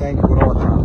deegaanka kula wataa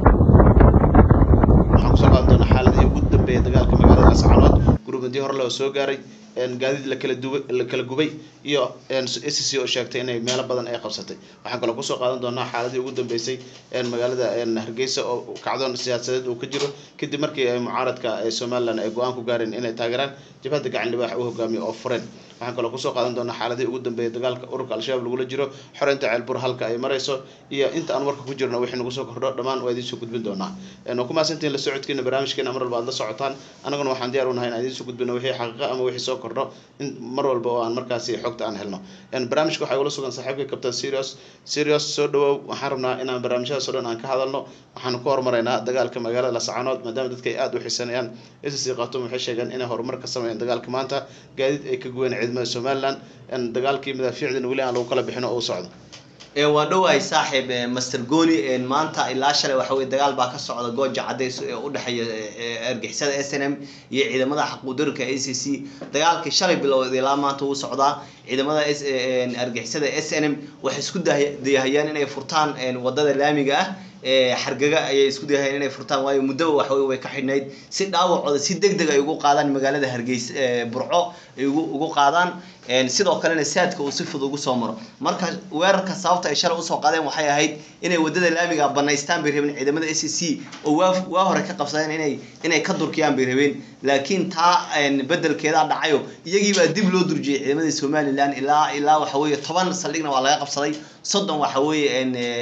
waxaan kusoo qaadan doonaa xaaladihii ugu dambeeyay dagaalka magaalada ascaanood gurmadii hore loo soo gaaray gaadiid lakala duway la kala gubay iyo s c oo sheegtay inay meelo badan ay qabsatay waxaan kaloo kusoo qaadan doonaa xaaladii ugu dambeysay magaalada hargeysa oo kacdoon siyaasadeed uu ka jiro kadib markii ay mucaaradka somalilan ay go-aan ku gaareen inay taageeraan jabhadda gacan libaax u hogaamiyo oo fureen waxaan kaloo kusoo qaadan doonaa xaaladihii ugu dambeeyay dagaalka ururka al-shabaab lagula jiro xoreynta ceelbur halka ay marayso iyo inta aan warka ku jirno wixii nagu soo kordho dhammaan waa idiin soo gudbin doonaa waa ku mahadsantihin la socodkiina barnaamijkeena mar walba aad la socotaan annaguna waxaan diyaar u nahay inaan idiin soo gudbino wixii xaqiiqa ama wixii soo kordho in mar walba oo aan markaasi xogta aan helno barnaamijka waxaa igula sugan saaxiibka captain serious serious soo dhawow waxaan rabnaa inaan barnaamijyadaas oo dhan aan ka hadalno waxaanu ku hormaraynaa dagaalka magaalada lascaanood maadaama dadka ay aada u xiisanayaan sc khatum waxay sheegeen inay horumar ka sameeyeen dagaalka maanta gaadiid ay ka guween ciidamada somaliland dagaalkii madaafiicdina weli aan lagu kala bixin oo u socdo waa dhowahay saaxiib master goni maanta ilaa shalay waxa weye dagaal baa ka socda gooja cadays ee u dhexeeya argixisada s n m iyo ciidamada xaquudarinka a c c dagaalkii shalay bilowd ilaa maanta uu socdaa ciidamada argixisada s n m waxay isku dayahayaan inay furtaan wadada laamiga ah xargaga ayay isku dayahayaan inay furtaan waayo muddaba waxawey way ka xidhnayd si dhaawacooda si deg deg ay ugu qaadaan magaalada hargeysa burco ay ugu qaadaan sidoo kalena saadka uu si fudud ugu soo maro marka weerarka sababta ay shalay usoo qaadeen waxay ahayd inay wadada laamiga banaystaan bay rabeen ciidamada s c oo waa waa hore ka qabsadeen inay inay ka durkiyaan bay rabeen laakiin taa bedelkeedaa dhacayo iyagiibaa dib loo durjiyay ciidamadii somalilan ilaa ilaa waxa weeye toban saldhigna waa laga qabsaday soddon waxa weeye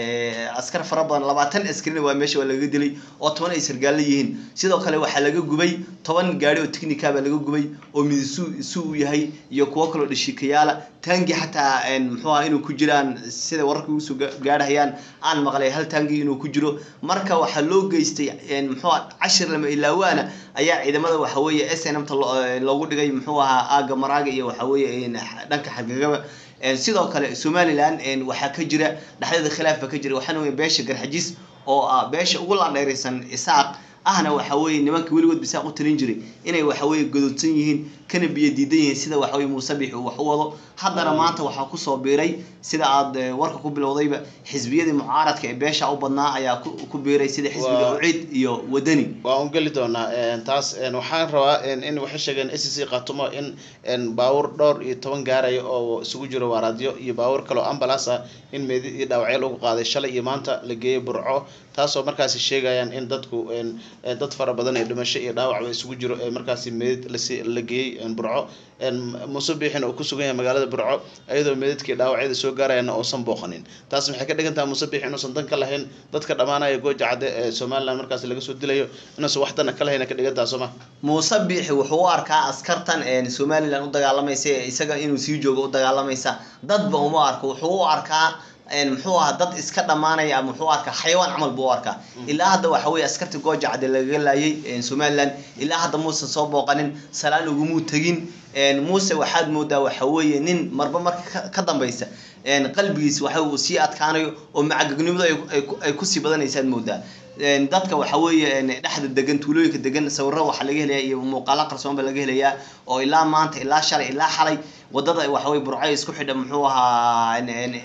askar fara badan labaatan askarina waa meesha waa laga dilay oo toban ay sargaallo yihiin sidoo kale waxaa laga gubay toban gaari oo technica baa laga gubay oo midisu isu u yahay iyo kuwo kaloo dhishikayaala taangi xataa muxuu aha inuu ku jiraan sida wararka ugu soo gaadhayaan aan maqlay hal taangi inuu ku jiro marka waxaa loo geystay muxuu aha cashir lama ilaawaana ayaa ciidamada waxa weeye s n m ta loogu dhigay muxuu ahaa aaga maraaga iyo waxa weeye dhanka xargagaba sidoo kale somalilan waxaa ka jira dhexdeeda khilaaf baa ka jira waxaana wey beesha garxajis oo ah beesha ugu landheeraysan isaaq ahna waxa weeye nimanka weligood bisaaq u talin jiray inay waxa weeye gododsan yihiin kana biyo diidan yihiin sida waxa weye muuse bix uu wax u wado haddana maanta waxaa kusoo biiray sida aad warka ku bilowdayba xisbiyadii mucaaradka ee beesha u badnaa ayaa ku biiray sida xisbiga ucid iyo wadani waa un geli doonaa taas waxaan rabaa in waxay sheegeen s c khatumo in baawur dhowr iyo toban gaaraya oo isugu jiro waaraadyo iyo baawur kaloo ambulance ah in meedi iyo dhaawacyo lagu qaaday shalay iyo maanta la geeyay burco taasoo markaasi sheegayaan in dadku dad fara badan ee dhimasho iyo dhaawacba isugu jiro ee markaasi meedid lasi la geeyey burco muuse biixin oo ku sugan yahay magaalada burco iyadoo meedadkii dhaawacyada soo gaarayana uusan booqanin taas maxay ka dhigan tahay muuse biix inuusan dan ka lahayn dadka dhammaanaya gooja cadde ee somaliland markaas laga soo dilayo inuusan wax dana ka lahayn ka dhigan tahay sooma muuse biixi wuxuu u arkaa askartan somaliland u dagaalamaysa isaga inuu sii joogo u dagaalamaysa dadba uma arko wuxuu u arkaa muxuu ahaa dad iska dhamaanaya ama muxuu arkaa xayawaan camal buu u arkaa ilaa hadda waxa weye askarta gooja cadde lagaga laayay somaliland ilaa hadda muusan soo booqanin salaan ugumuu tegin muuse waxaad moodaa waxa weeye nin marba marka ka dambaysa qalbigiis waxa uu sii adkaanayo oo macagegnimadu ay kusii badanaysaad moodaa dadka waxa weeye dhexda degan tuulooyinka degan sawiro waxaa laga helaya iyo muuqaalo qarsoon baa laga helayaa oo ilaa maanta ilaa shalay ilaa xalay wadada waxa weye burcay isku xidha muxuu ahaa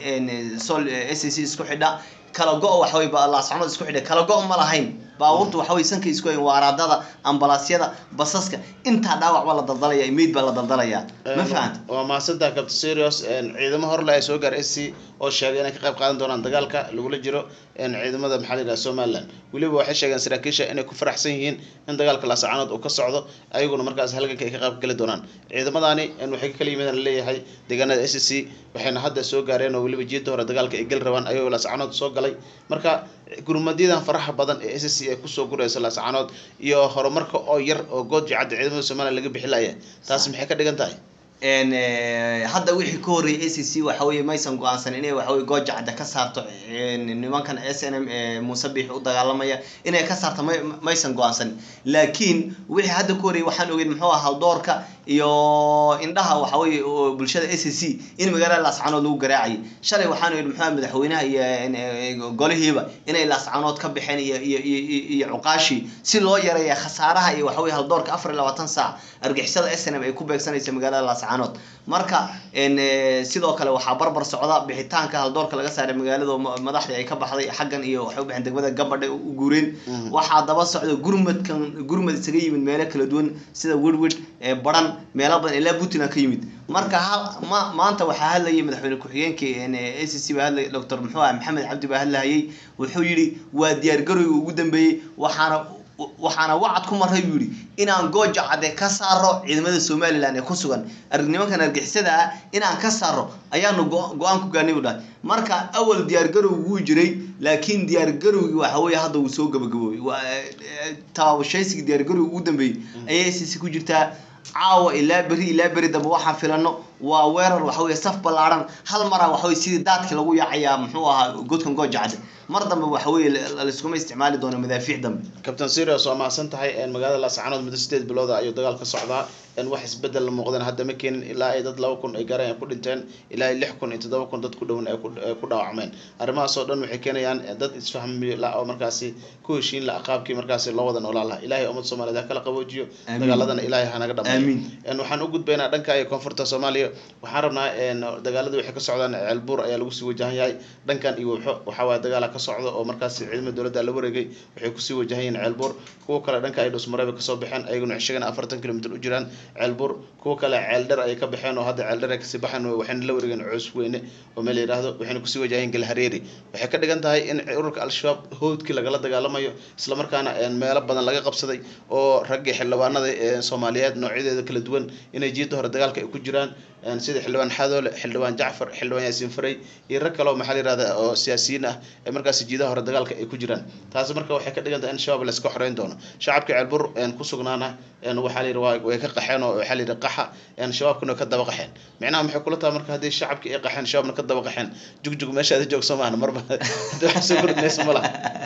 sol s c isku xidha kala go waxa weye laascanood isku xidha kala go ma lahayn baabuurta waxa weye sanka isku hayn waaraadada ambalaasyada basaska intaa dhaawac baa la daldalaya meyd baa la daldalaya ma fahanta waa mahadsantaha captain serious ciidamo horle ay soo gaar s c oo sheegay inay ka qayb qaadan doonaan dagaalka lagula jiro ciidamada maxaa la yidhaha somaliland weliba waxay sheegeen saraakiisha inay ku faraxsan yihiin in dagaalka laascaanood uu ka socdo ayaguna markaas halganka ay ka qayb geli doonaan ciidamadani waxay ka kala yimidaan leeyahay deegaanada s c waxayna hadda soo gaareen oo weliba jiida hore dagaalka ay geli rabaan ayagoo laascaanood soo galay marka gurmadyadan faraha badan ee s c ay kusoo guraysa laascaanood iyo horumarka oo yar oo gooji cadda ciidamada somaliland laga bixi laya taas maxay ka dhigan tahay hadda wixii ka horreeyay a c c waxa weye maysan go-aansan inay waxaweye gooja cadda ka saarto nimankan s n m ee muuse biix u dagaalamaya inay ka saarto may maysan go-aansan laakiin wixii hadda ka horreeyay waxaan ogeyn muxuu aha haldoorka iyo indhaha waxa weye bulshada a c c in magaalada laascaanood lagu garaacayay shalay waxaan ogeyn muxuu madaxweynaha iyo golihiiba inay laascaanood ka baxeen iyo iyo iyo iyo cuqaashii si loo yareeya khasaaraha iyo waxa weye haldoorka afar iyo labaatan saac argixisada s n m ay ku beegsanaysa magaalada laascaanood marka een, eh, sidoo kale waxaa barbar socda bixitaanka haldoorka laga saaray magaalada oo ma- madaxdii ay ka baxday xaggan iyo waxay u baxeen degmada gabadha u guureen Mhm. waxaa daba socda gurmadkan gurmad isaga yimid meelo kala duwan sida wirwid ee baran meelo badan ilaa puntland ka yimid marka hal ma maanta waxaa hadlayay madaxweyne ku-xigeenkii een, ee a c c baa hadlay doctor muxuu ah maxamed cabdi baa hadlayay wuxuu yidhi waa diyaargarowga ugu dambeeyey waxaana waxaana wacad ku maray buu yidhi inaan gooja cadde ka saaro ciidamada somalilan ee ku sugan arg- nimankan argixisada ah inaan ka saaro ayaanu go- go-aan ku gaarnay buu dhahay marka awal diyaargarow wuu jiray laakiin diyaargarowgii waxa weeye hadda wuu soo gabagaboobay Waa, eh, eh, tabaabashaysigii diyaargarowga ugu dambeeyey ayay sisi ku jirtaa caawa ilaa beri ilaa beri dambe waxaan filano waa weerar waxa weye saf ballaaran hal mara waxa weye sidii daadkii lagu yaacayaa muxuu ahaa godkan gooja cadde mar dambe waxa weye la- laiskuma isticmaali doono madaafiic dambe kabtain sirius waa mahadsan tahay magaalada laascaanood muddo sideed bilooda ayuu dagaal ka socdaa wax isbedel la muuqdeen hadda ma keenin ilaa ay dad laba kun ay gaareen ay ku dhinteen ilaa ay lix kun iyo toddoba kun dad ku dhowan ay ku- ay ku dhaawacmeen arrimahaas oo dhan waxay keenayaan dad isfahmi la oo markaasi ku heshiin la qaabkii markaasi loo wada noolaan lahaa ilaahay ummad soomaaliyeed ha kala qaboojiyo Amiin. dagaaladana ilaahay hanaga dhamayo Amiin. Een, waxaan u gudbaynaa dhanka iyo koonfurta soomaaliya waxaan rabnaa een, dagaalada waxay ka socdaan ceelbuur ayaa lagu sii wajahan yahay dhankan iyo wuxo waxaa waaye dagaala ka socda oo markaasi ciidamada dowladda la wareegay waxay kusii wajahan yihiin ceelbuur kuwa kale dhanka ay dhusmareeba kasoo baxeen ayaguna shagana afartan kilomitr u jiraan ceelbuur kuwa kale ceeldher ayay ka baxeen oo hadda ceeldher ay kasii baxeen oo waxayna la wareegeen coos weyne oo meel la yidhaahdo waxayna kusii wajahan yihiin galhareeri waxay ka dhigan tahay in ururka al-shabaab howdkii lagala dagaalamayo islamarkaana een, meelo badan laga qabsaday oo raggii xildhibaanada ee soomaaliyeed noocyadeeda kala duwan inay jiidda hore dagaalka ay ku jiraan een, sida xildhibaan xadoole xildhibaan jacfar xildhibaan yaasiin faray iyo rag kale oo maxaa la yihahda oo siyaasiyiin ah ee markaasi jiidaha hore dagaalka ay ku jiraan taasi marka waxay ka dhigan tahay in shabaab la iska xoreyn doono shacabka ceelbur een, ku sugnaana een, waxaa la yidhi waa- way ka qaxeen oo waxaa la yidhi qaxa een, shabaabkuna way ka daba qaxeen micnaha maxay kula tahay marka haddii shacabkii ay qaxeen shabaabna ka daba qaxeen jugjug meesha aad joogso maahan marba hadii wax soo kordhinaysa ma laha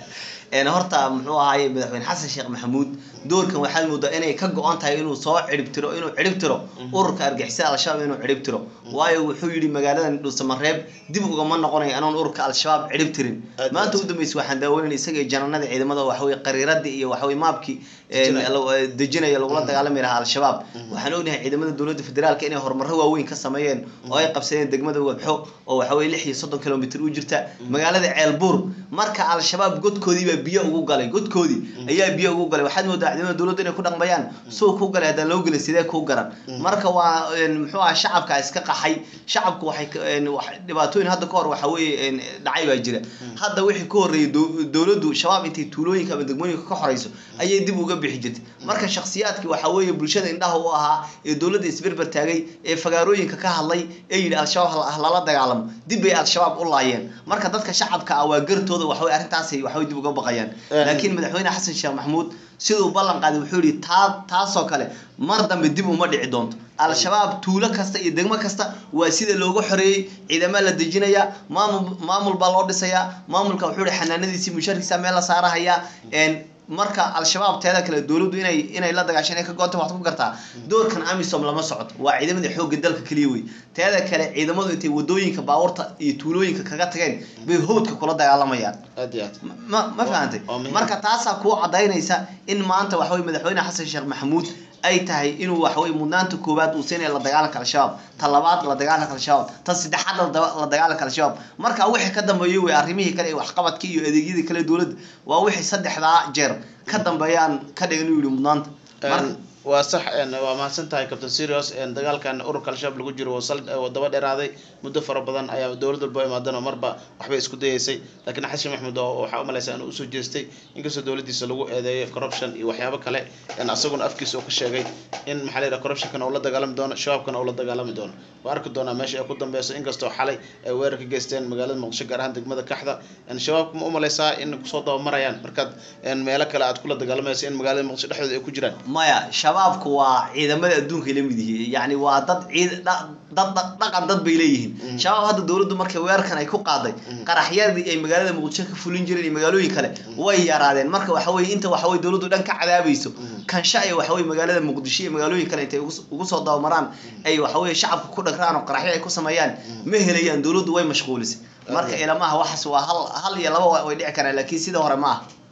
een horta muxuu ahaaye madaxweyne xasan sheekh maxamuud doorkan waxaad moodaa inay ka go-an tahay inuu soo cirib tiro inuu cirib tiro ururka argixisada al-shabaab inuu cirib tiro waayo wuxuu yidhi magaaladan dhuusamareeb dib ugama noqonayo anoon ururka al-shabaab cirib tirin Aad maanta aad. u dambeysay waxaan daawanayna isaga iyo jananada ciidamada waxaweye qariiradii iyo waxaweye maabkii een, Dejinaya. la- eh, dejinaya lagula dagaalami lahaa al-shabaab waxaan ognahay ciidamada dowladda federaalka inay horumaro waaweyn ka sameeyeen oo ay qabsadeen degmada wabxo oo waxaweye lix iyo soddon kilomitr u jirta magaalada ceelbuur marka al-shabaab godkoodii baa biyo ugu galay godkoodii ayaa biyo ugu galay waxaad moodaa ciidamada dowladda inay ku dhaqmayaan suu ku galay haddaan loo gelin sidee kuu garan marka waa een, muxuu aha shacabka iska qaxay shacabku waxay ka- een, wax- dhibaatooyin hadda kahor waxa weeye een, dhacay baa jira hadda wixii ka horreeyay dow- dowladdu shabaab intay tuulooyinka ama degmooyinka ka xoreyso ayay dib uga bixi jirtay marka shakhsiyaadkii waxa weeye bulshada indhaha u ahaa ee dowladda isberber taagay ee fagaarooyinka ka hadlay ee yidhi al-shabaab ha- ha lala dagaalamo dib bay al-shabaab u laayeen marka dadka shacabka ah waa gartooda waxawey arrintaasay waxawey dib uga baqayaan Een. laakiin madaxweyne xasan sheekh maxamuud siduu ballan qaaday wuxuu yidhi taa taasoo kale mar dambe dib uma dhici doonto al-shabaab tuulo kasta iyo degmo kasta waa sida looga xoreeyey ciidama la dejinaya maamul maamul baa loo dhisayaa maamulka wuxuu yihi xanaanadiisii musharkiisa meel la saarahayaa een marka al-shabaab teeda kale dowladdu inay inay la dagaasho inay ka goonta waxaad ku gartaa doorkan amisom lama socoto waa ciidamada xoogga dalka keliya wey teeda kale ciidamadu intay wadooyinka baabuurta iyo tuulooyinka kaga tageen bay howdka kula dagaalamayaan aad iyo aad ma ma fahantay waa muhiim. marka taasaa kuu cadaynaysa in maanta waxawey madaxweyne xasan sheekh maxamuud ay tahay inuu waxawey mudnaanta koowaad uu siinayo la dagaalanka al-shabaab ta labaad la dagaalanka al-shabaab ta saddexaad la daba- la dagaalanka al-shabaab marka wixii ka dambeeyo wey arrimihii kale ee waxqabadkii iyo adeegyadii kale dowladda waa wixii saddexdaa jeer ka dambeeyaan ka dhigan inuu yihi mudnaanta marka Een, waa sax een, waa mahadsan tahay captain serious een, dagaalkan ururka al-shabaab lagu jiro waa sal waa daba dheeraaday muddo fara badan ayaa dowlad walba imaadan oo marba waxbay isku dayeysay laakiin xasan maxamuud oo waxaa umalaysa inuu usoo jeestay inkastoo dowladiisa lagu eedeeyo corruption iyo waxyaabo kale een, asaguna afkiisa oo ka sheegay in maxaa la yidhaha corruptionkana uu la dagaalami doono shabaabkana uu la dagaalami doono waa arki doonaa meesha ay ku dambeyso inkastoo xalay ay weerar ka geysteen magaalada muqdisho gaar ahaan degmada kaxda een, shabaabka ma umalaysaa in kusoo dabamarayaan markaad een, meelo kale aad kula dagaalamayso in magaalada muqdisho dhexdooda ay ku jiraan maya shabaabku waa ciidamada adduunka la mid yihiin yani waa dad ciid dha- dad dad- dhaqan dad bay leeyihiin shabaab hadda dowladdu markay weerarkan ay ku qaaday qaraxyadii ay magaalada muqdisho ka fulin jireen iyo magaalooyin kale way yaraadeen marka waxa weye inta waxa weye dowladdu dhan ka cadaabayso kansha ay waxa weye magaalada muqdisho iyo magaalooyin kale intay ugu s- ugu soo dabamaraan ay waxa weye shacabka ku dhagraan oo qaraxyo ay ku sameeyaan ma helayaan dowladdu way mashquulisay marka ilamaha waxaas waa hal hal iyo laba wa- way dhici karaan laakiin sida hore ma aha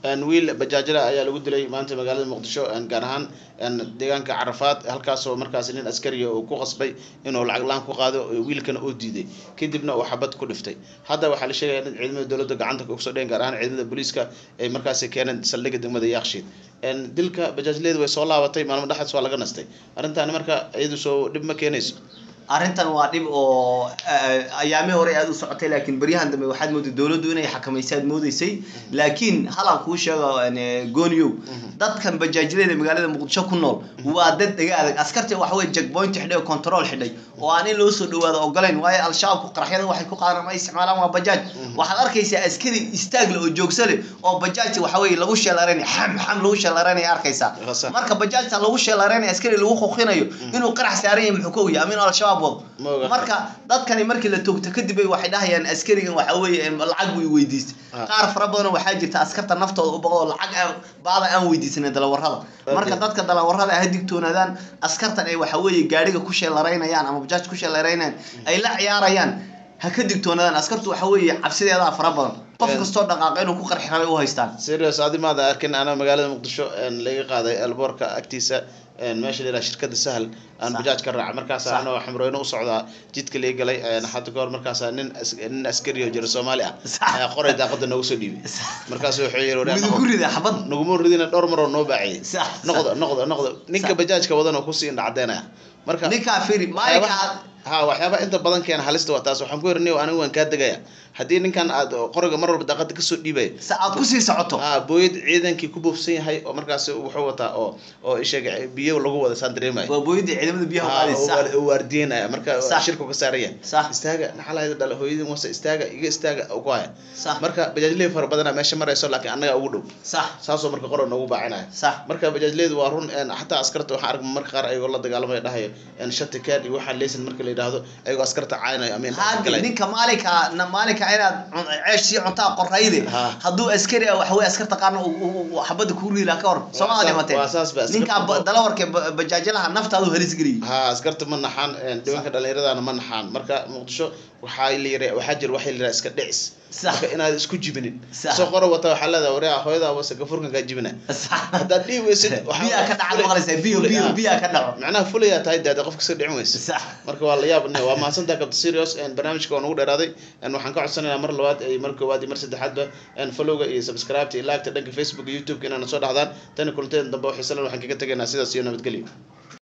een, wiil bajaajada ayaa lagu dilay maanta magaalada muqdisho een, gaar ahaan een, deegaanka carafaad halkaasoo markaasi nin askariya uu ku qasbay inuu lacag la-aan ku qaado wiilkana oo diiday kadibna uu xabad ku dhiftay hadda waxaa la sheegaya in ciidamada dowladda gacanta kusoo dheen gaar ahaan ciidamada booliiska ay markaasi keeneen saldhigga degmada yaaqshiid een, dilka bajaajleedu way soo laabatay maalmo dhexaas waa laga nastay arrintaani marka iyadu soo dhib ma keenayso arrintan waa dhib oo eh, ayaamihii hore aad u socotay laakiin baryahan dambe waxaad mooday dowladdu inay xakamaysaad moodeysay laakiin halaan kuu sheego eh, gooniyow dadkan bajaajilada magaalada muqdisho ku nool waa dad dhega adag askarta waxa weye checkpoint xidhay oo control xidhay oo aan in loo soo dhawaado ogolayn waayo al-shabaabku qaraxyada waxay ku qaadaan ama ay isticmaalaan waa bajaaj waxaad arkaysaa askari istaagle oo joogsale oo bajaaj waxa weye lagu sheelaranay xam xam lagu sheelaranaya arkaysaa Rasa. marka bajaajta lagu sheelaranaya askari lagu qoqinayo inuu qarax saaran yahay muxuu ka ogyahay ama inuu al-shabaab Ma wado oga. marka dadkani markii la toogto kadib ay waxay dhahayaan askarigan waxa weeye em, lacag buu i weydiistay Ah. qaar fara badan waxaa jirta askarta naftooda u baqdo lacag aan baada aan weydiisanin dalawarada marka Okay. dadka dalawarada ha digtoonaadaan askartan ay waxa weeye gaariga ku sheelaraynayaan ama bajaaj ku sheelaraynayaan ay la ciyaarayaan ha ka digtoonaadaan askartu waxa weeye cabsideedaa fara badan qof Eh. kastoo dhaqaaqa inuu ku qarxi rabay u haystaan serious adi maada arkin ana magaalada muqdisho een, laga qaaday elboorka agtiisa een, meesha la yidhaha shirkada sahal aan Sax. bajaaj ka raaca markaas Sax. anoo xamrooyne u socdaa jidka laga galay een, hadda kahor markaas nin as- nin askari oo jira soomaali ah Sax. ayaa qoray daaqada noogu soo dhiibay markaas wuxuu yiri "Wareer, midu ku rida xabad naguma ridina dhowr maroo noo baaciyay Sax, noqdo noqdo noqdo ninka Sax. bajaajka wadan oo kusii indha cadeynaya marka ninkaa firi maalinka waxyaabaha- ha waxyaaba inta badan keena halista waa taas waxaan ku yiri niyow anigu waan kaa degaya haddii ninkan aad qoriga mar walba daaqada kasoo dhiibaya sa aad kusii socoto ah booyad ciidankii ku buufsan yahay oo markaas wuxuu wataa oo oo isheeg biyo lagu wada saan dareemaya waa booyadii ciidamada biyaha Ah, qaadaysa oo waar- oo waardiyenaya marka Sax. shirku ka saaraya Sax. istaaga naxalayda dhale hooyadin wase istaaga iga istaaga ku haya sax marka bajaajley fara badana meesha marayso laakiin annaga ugu dhow sax saasoo marka qora noogu baacinaya sax marka bajaajleydu waa run een, xataa askarta waxaan argma marka qaar ayagoo la dagaalamaya dhahayo een, shati kaan iyo waxaa leysan marka la yidhaahdo ayagoo askarta caaynayo ama indhaha haadi galay ninka maalinka na- maalinka inaad cun- ceesh sii cuntaa qorayde Ha. hadduu askari ah waxawey askarta qaarna uu- uu uu xabadda kuu riila ka hor sooma saas- dhimatee waa saas ba, askarta- ninka ba- dalawarka ba- bajaajalaha naftaadu halis geliyay ha askarta ma naxaan een, dhibanka dhallinyaradana ma naxaan marka muqdisho waxaa la yira waxaa jira waxa la yidhaha iska dhicis Sax. marka inaad isku jibinin Sax. soo qora wata waxaa leedahay wareha hooyada wase gafurkan kaa jibina haddaad dhihi weysid waxaa- biyaa ka dhaca maqlaysaa biyo Fulay, biyo ah. biyaa ka dhaco macnaha fulayaa tahay dee hadda qofka iska dhicin weyse sax marka waa la yaab waa mahadsantaha captain serious een, barnaamijka waa nagu dheeraaday een, waxaan ka codsanaynaa mar labaad iyo mar koowaad iyo mar saddexaadba een, followga iyo subscribe-ta iyo like-ta dhanka facebook iyo youtube-ka inaana soo dhahdaan tani kulanteeda dambe oo xiisalan waxaan kaga tegaynaa sidaas iyo nabadgelyo